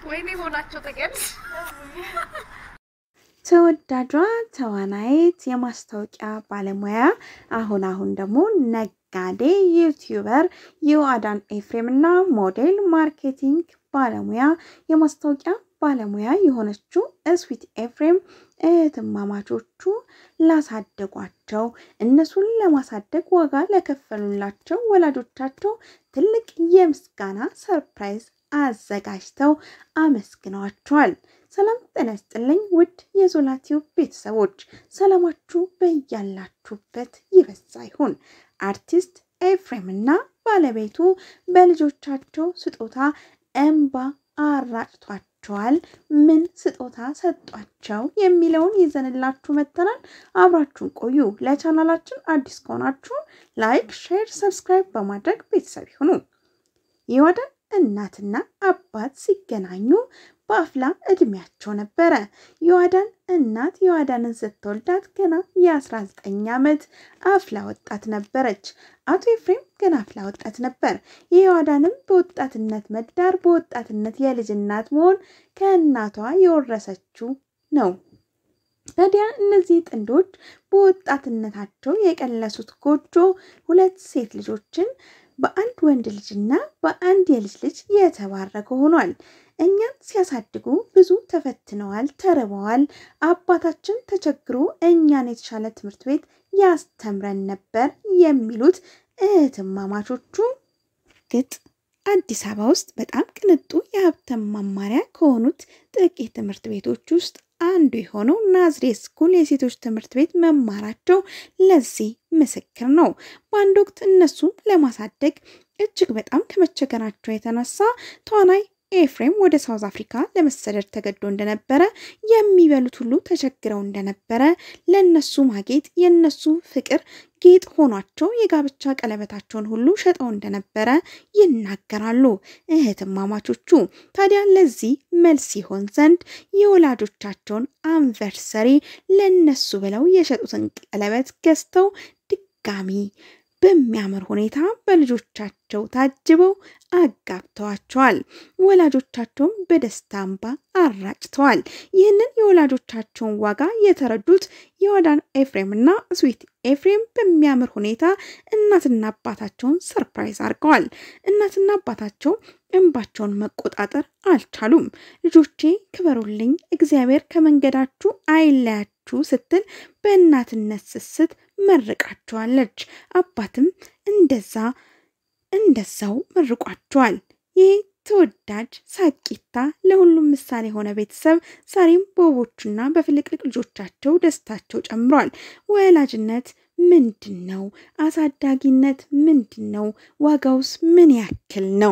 ወይኔ ሆናቸው ተገድ ተወዳጇ ተዋናይት የማስታወቂያ ባለሙያ አሁን አሁን ደግሞ ነጋዴ ዩቲዩበር የአዳን ኤፍሬም እና ሞዴል ማርኬቲንግ ባለሙያ የማስታወቂያ ባለሙያ የሆነችው እስዊት ኤፍሬም እህትማማቾቹ ላሳደጓቸው እነሱን ለማሳደግ ዋጋ ለከፈሉላቸው ወላጆቻቸው ትልቅ የምስጋና ሰርፕራይዝ አዘጋጅተው አመስግነዋቸዋል። ሰላም ጤና ይስጥልኝ ውድ የዞላቲው ቤተሰቦች ሰላማችሁ በያላችሁበት ይበዛ ይሁን። አርቲስት ኤፍሬም እና ባለቤቱ በልጆቻቸው ስጦታ እንባ አራጭቷቸዋል። ምን ስጦታ ሰጧቸው የሚለውን ይዘንላችሁ መጥተናል። አብራችሁን ቆዩ። ለቻናላችን አዲስ ከሆናችሁ ላይክ፣ ሼር፣ ሰብስክራይብ በማድረግ ቤተሰብ ይሁኑ። የወደን እናትና አባት ሲገናኙ በአፍላ እድሜያቸው ነበረ። የዋዳን እናት የዋዳንን ስትወልዳት ገና የ19 ዓመት አፍላ ወጣት ነበረች። አቶ ኤፍሬም ገና አፍላ ወጣት ነበር። የዋዳንም በወጣትነት መዳር፣ በወጣትነት የልጅ እናት መሆን ከእናቷ የወረሰችው ነው። ታዲያ እነዚህ ጥንዶች በወጣትነታቸው የቀለሱት ጎጆ ሁለት ሴት ልጆችን በአንድ ወንድ ልጅና በአንድ የልጅ ልጅ የተባረከ ሆኗል። እኛን ሲያሳድጉ ብዙ ተፈትነዋል፣ ተርበዋል። አባታችን ተቸግሮ እኛን የተሻለ ትምህርት ቤት ያስተምረን ነበር የሚሉት እህትማማቾቹ ግጥ አዲስ አበባ ውስጥ በጣም ቅንጡ የሀብታም ማማሪያ ከሆኑት ጥቂት ትምህርት ቤቶች ውስጥ አንዱ የሆነው ናዝሬት ስኩል የሴቶች ትምህርት ቤት መማራቸው ለዚህ ምስክር ነው። በአንድ ወቅት እነሱን ለማሳደግ እጅግ በጣም ከመቸገራቸው የተነሳ ተዋናይ ኤፍሬም ወደ ሳውዝ አፍሪካ ለመሰደድ ተገዶ እንደነበረ፣ የሚበሉት ሁሉ ተቸግረው እንደነበረ፣ ለነሱ ማጌጥ የነሱ ፍቅር ጌጥ ሆኗቸው የጋብቻ ቀለበታቸውን ሁሉ ሸጠው እንደነበረ ይናገራሉ እህትማማቾቹ። ታዲያ ለዚህ መልስ ይሆን ዘንድ የወላጆቻቸውን አንቨርሰሪ ለነሱ ብለው የሸጡትን ቀለበት ገዝተው ድጋሚ በሚያምር ሁኔታ በልጆቻቸው ታጅበው አጋብተዋቸዋል። ወላጆቻቸውም በደስታ እንባ አራጭተዋል። ይህንን የወላጆቻቸውን ዋጋ የተረዱት የዋዳን ኤፍሬም እና ስዊት ኤፍሬም በሚያምር ሁኔታ እናትና አባታቸውን ሰርፕራይዝ አድርገዋል። እናትና አባታቸው እንባቸውን መቆጣጠር አልቻሉም። ልጆቼ ክበሩልኝ፣ እግዚአብሔር ከመንገዳችሁ አይለያችሁ ስትል በእናትነት ስስት መርቃቸዋለች። አባትም እንደዛ እንደዛው መርቋቸዋል። ይህ ተወዳጅ ሳቂታ ለሁሉም ምሳሌ የሆነ ቤተሰብ ዛሬም በውቦቹና በፍልቅልቅ ልጆቻቸው ደስታቸው ጨምሯል። ወላጅነት ምንድን ነው? አሳዳጊነት ምንድን ነው? ዋጋውስ ምን ያክል ነው?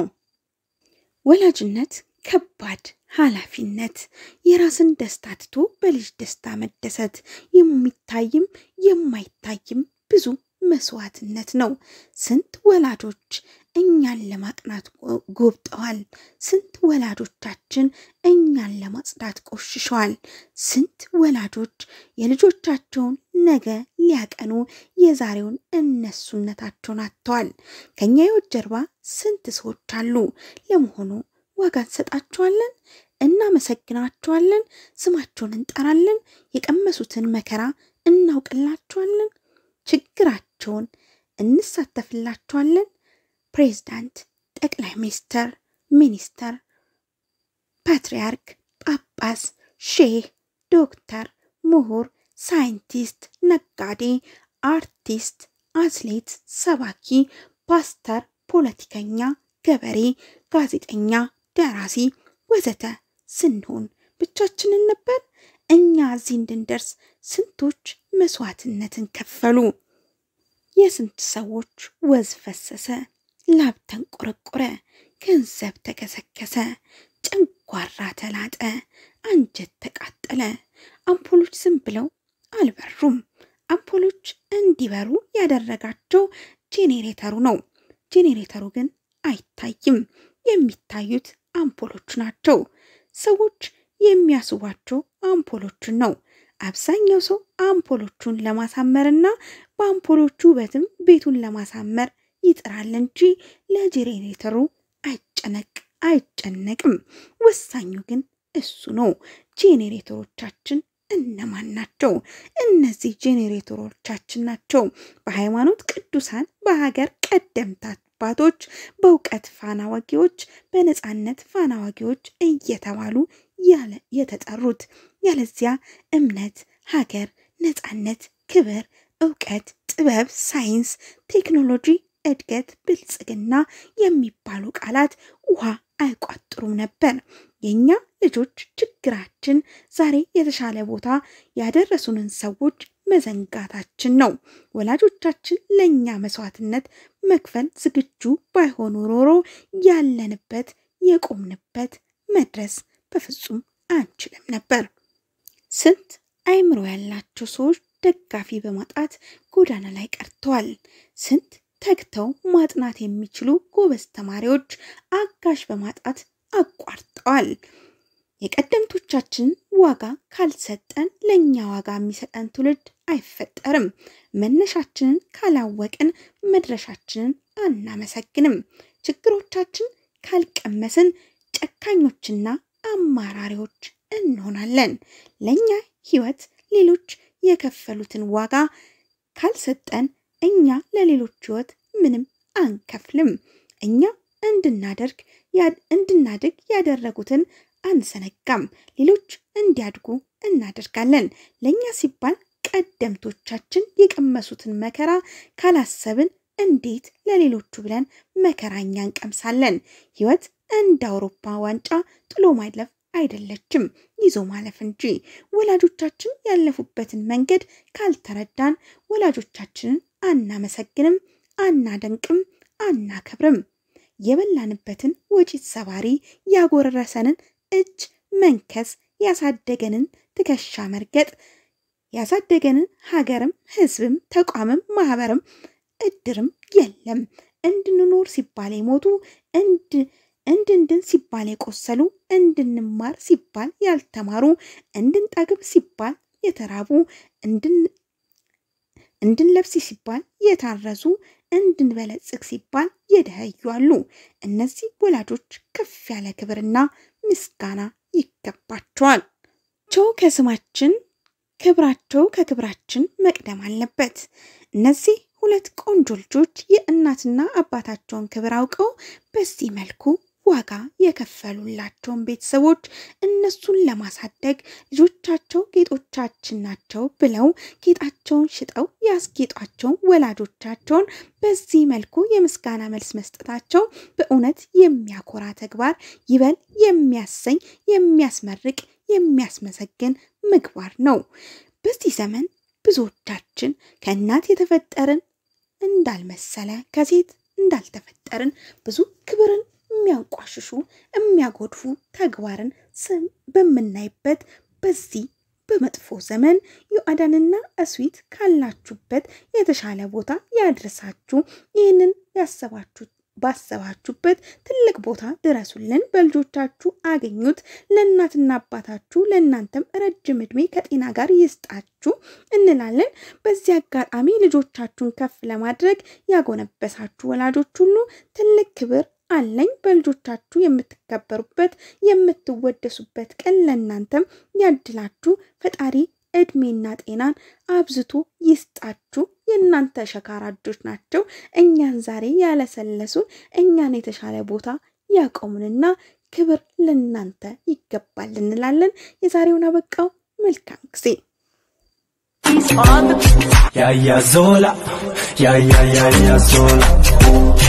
ወላጅነት ከባድ ኃላፊነት፣ የራስን ደስታ ትቶ በልጅ ደስታ መደሰት፣ የሚታይም የማይታይም ብዙ መስዋዕትነት ነው። ስንት ወላጆች እኛን ለማቅናት ጎብጠዋል። ስንት ወላጆቻችን እኛን ለማጽዳት ቆሽሸዋል። ስንት ወላጆች የልጆቻቸውን ነገ ሊያቀኑ የዛሬውን እነሱነታቸውን አጥተዋል። ከኛ ሕይወት ጀርባ ስንት ሰዎች አሉ። ለመሆኑ ዋጋ እንሰጣቸዋለን? እናመሰግናቸዋለን? ስማቸውን እንጠራለን? የቀመሱትን መከራ እናውቅላቸዋለን? ችግራቸውን እንሳተፍላቸዋለን? ፕሬዝዳንት፣ ጠቅላይ ሚኒስተር፣ ሚኒስተር፣ ፓትርያርክ፣ ጳጳስ፣ ሼህ፣ ዶክተር፣ ምሁር፣ ሳይንቲስት፣ ነጋዴ፣ አርቲስት፣ አትሌት፣ ሰባኪ፣ ፓስተር፣ ፖለቲከኛ፣ ገበሬ፣ ጋዜጠኛ፣ ደራሲ ወዘተ ስንሆን ብቻችንን ነበር? እኛ እዚህ እንድንደርስ ስንቶች መስዋዕትነትን ከፈሉ። የስንት ሰዎች ወዝ ፈሰሰ፣ ላብ ተንቆረቆረ፣ ገንዘብ ተከሰከሰ፣ ጨንጓራ ተላጠ፣ አንጀት ተቃጠለ። አምፖሎች ዝም ብለው አልበሩም። አምፖሎች እንዲበሩ ያደረጋቸው ጄኔሬተሩ ነው። ጄኔሬተሩ ግን አይታይም። የሚታዩት አምፖሎቹ ናቸው። ሰዎች የሚያስቧቸው አምፖሎቹን ነው። አብዛኛው ሰው አምፖሎቹን ለማሳመርና በአምፖሎቹ ውበትም ቤቱን ለማሳመር ይጥራል እንጂ ለጄኔሬተሩ አይጨነቅ አይጨነቅም። ወሳኙ ግን እሱ ነው። ጄኔሬተሮቻችን እነማን ናቸው? እነዚህ ጄኔሬተሮቻችን ናቸው። በሃይማኖት ቅዱሳን፣ በሀገር ቀደምት አባቶች፣ በእውቀት ፋና ወጊዎች፣ በነፃነት ፋና ወጊዎች እየተባሉ ያለ የተጠሩት ያለዚያ እምነት፣ ሀገር፣ ነፃነት፣ ክብር፣ እውቀት፣ ጥበብ፣ ሳይንስ፣ ቴክኖሎጂ፣ እድገት፣ ብልጽግና የሚባሉ ቃላት ውሃ አይቋጥሩም ነበር። የእኛ ልጆች ችግራችን ዛሬ የተሻለ ቦታ ያደረሱንን ሰዎች መዘንጋታችን ነው። ወላጆቻችን ለእኛ መስዋዕትነት መክፈል ዝግጁ ባይሆኑ ኖሮ ያለንበት የቆምንበት መድረስ በፍጹም አንችልም ነበር። ስንት አእምሮ ያላቸው ሰዎች ደጋፊ በማጣት ጎዳና ላይ ቀርተዋል። ስንት ተግተው ማጥናት የሚችሉ ጎበዝ ተማሪዎች አጋዥ በማጣት አቋርጠዋል። የቀደምቶቻችንን ዋጋ ካልሰጠን ለእኛ ዋጋ የሚሰጠን ትውልድ አይፈጠርም። መነሻችንን ካላወቅን መድረሻችንን አናመሰግንም። ችግሮቻችን ካልቀመስን ጨካኞችና አማራሪዎች እንሆናለን። ለእኛ ሕይወት ሌሎች የከፈሉትን ዋጋ ካልሰጠን እኛ ለሌሎች ሕይወት ምንም አንከፍልም። እኛ እንድናደርግ እንድናድግ ያደረጉትን አንሰነጋም። ሌሎች እንዲያድጉ እናደርጋለን። ለእኛ ሲባል ቀደምቶቻችን የቀመሱትን መከራ ካላሰብን እንዴት ለሌሎቹ ብለን መከራኛ እንቀምሳለን? ሕይወት እንደ አውሮፓ ዋንጫ ጥሎ ማለፍ አይደለችም፣ ይዞ ማለፍ እንጂ። ወላጆቻችን ያለፉበትን መንገድ ካልተረዳን ወላጆቻችንን አናመሰግንም፣ አናደንቅም፣ አናከብርም። የበላንበትን ወጪት ሰባሪ ያጎረሰንን እጅ መንከስ፣ ያሳደገንን ትከሻ መርገጥ፣ ያሳደገንን ሀገርም ሕዝብም ተቋምም ማህበርም እድርም የለም። እንድንኖር ሲባል የሞቱ እንድንድን ሲባል የቆሰሉ እንድንማር ሲባል ያልተማሩ እንድንጠግብ ሲባል የተራቡ እንድንለብስ ሲባል የታረዙ እንድንበለጽግ ሲባል የደኸዩ አሉ። እነዚህ ወላጆች ከፍ ያለ ክብርና ምስጋና ይገባቸዋል። ቸው ከስማችን ክብራቸው ከክብራችን መቅደም አለበት። እነዚህ ሁለት ቆንጆ ልጆች የእናትና አባታቸውን ክብር አውቀው በዚህ መልኩ ዋጋ የከፈሉላቸውን ቤተሰቦች እነሱን ለማሳደግ ልጆቻቸው ጌጦቻችን ናቸው ብለው ጌጣቸውን ሽጠው ያስጌጧቸውን ወላጆቻቸውን በዚህ መልኩ የምስጋና መልስ መስጠታቸው በእውነት የሚያኮራ ተግባር፣ ይበል የሚያሰኝ የሚያስመርቅ የሚያስመሰግን ምግባር ነው። በዚህ ዘመን ብዙዎቻችን ከእናት የተፈጠርን እንዳልመሰለ ከሴት እንዳልተፈጠርን ብዙ ክብርን የሚያንቋሽሹ የሚያጎድፉ ተግባርን ስም በምናይበት በዚህ በመጥፎ ዘመን ዮአዳንና እስዊት ካላችሁበት የተሻለ ቦታ ያድርሳችሁ። ይህንን ያሰባችሁ ባሰባችሁበት ትልቅ ቦታ ድረሱልን። በልጆቻችሁ አገኙት። ለእናትና አባታችሁ ለእናንተም ረጅም ዕድሜ ከጤና ጋር ይስጣችሁ እንላለን። በዚህ አጋጣሚ ልጆቻችሁን ከፍ ለማድረግ ያጎነበሳችሁ ወላጆች ሁሉ ትልቅ ክብር አለኝ። በልጆቻችሁ የምትከበሩበት የምትወደሱበት ቀን ለእናንተም ያድላችሁ። ፈጣሪ እድሜና ጤናን አብዝቶ ይስጣችሁ። የእናንተ ሸካራ እጆች ናቸው እኛን ዛሬ ያለሰለሱን እኛን የተሻለ ቦታ ያቆሙንና ክብር ለእናንተ ይገባል እንላለን። የዛሬውን አበቃው። መልካም ጊዜ። Ya ya zola, ya ya ya ya zola.